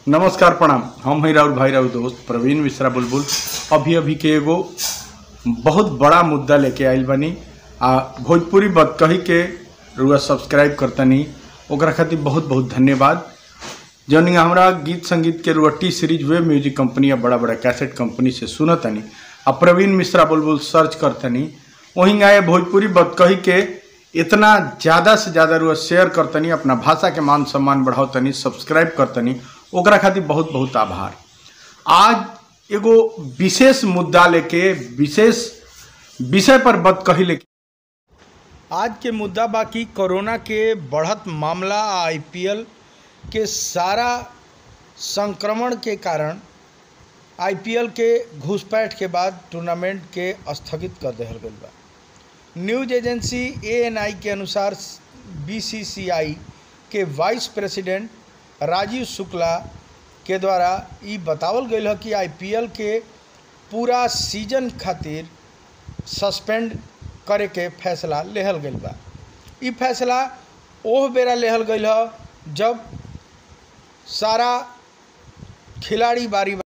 नमस्कार प्रणाम हम हैं राहुल भाई राहुल दोस्त प्रवीण मिश्रा बुलबुल अभी अभी के एगो बहुत बड़ा मुद्दा लेके आइल बानी आ भोजपुरी बदकही के रुआ सब्सक्राइब करतनी ओकरा खातिर बहुत बहुत धन्यवाद जौन हमरा गीत संगीत के रुआ T series web music company या बड़ा बड़ा कैसेट कंपनी से सुनतनी आ प्रवीण मिश्रा बुलबुल सर्च करतनी वहीं आए भोजपुरी बदकही के इतना ज़्यादा से ज़्यादा रुआ शेयर करतनी अपना भाषा के मान सम्मान बढ़ावतनी सब्सक्राइब करतनी ओकरा खातिर बहुत बहुत आभार आज एगो विशेष मुद्दा लेके विशेष विषय पर बात कही लेके आज के मुद्दा बाकी कोरोना के बढ़त मामला आईपीएल के सारा संक्रमण के कारण आईपीएल के घुसपैठ के बाद टूर्नामेंट के स्थगित कर दिहल गईल बा न्यूज एजेंसी एएनआई के अनुसार बीसीसीआई के वाइस प्रेसिडेंट राजीव शुक्ला के द्वारा ई बतावल गईल है कि आईपीएल के पूरा सीजन खातिर सस्पेंड करे के फैसला लेहल गईल बा ई फैसला ओह बेरा लेहल गईल है जब सारा खिलाड़ी बारी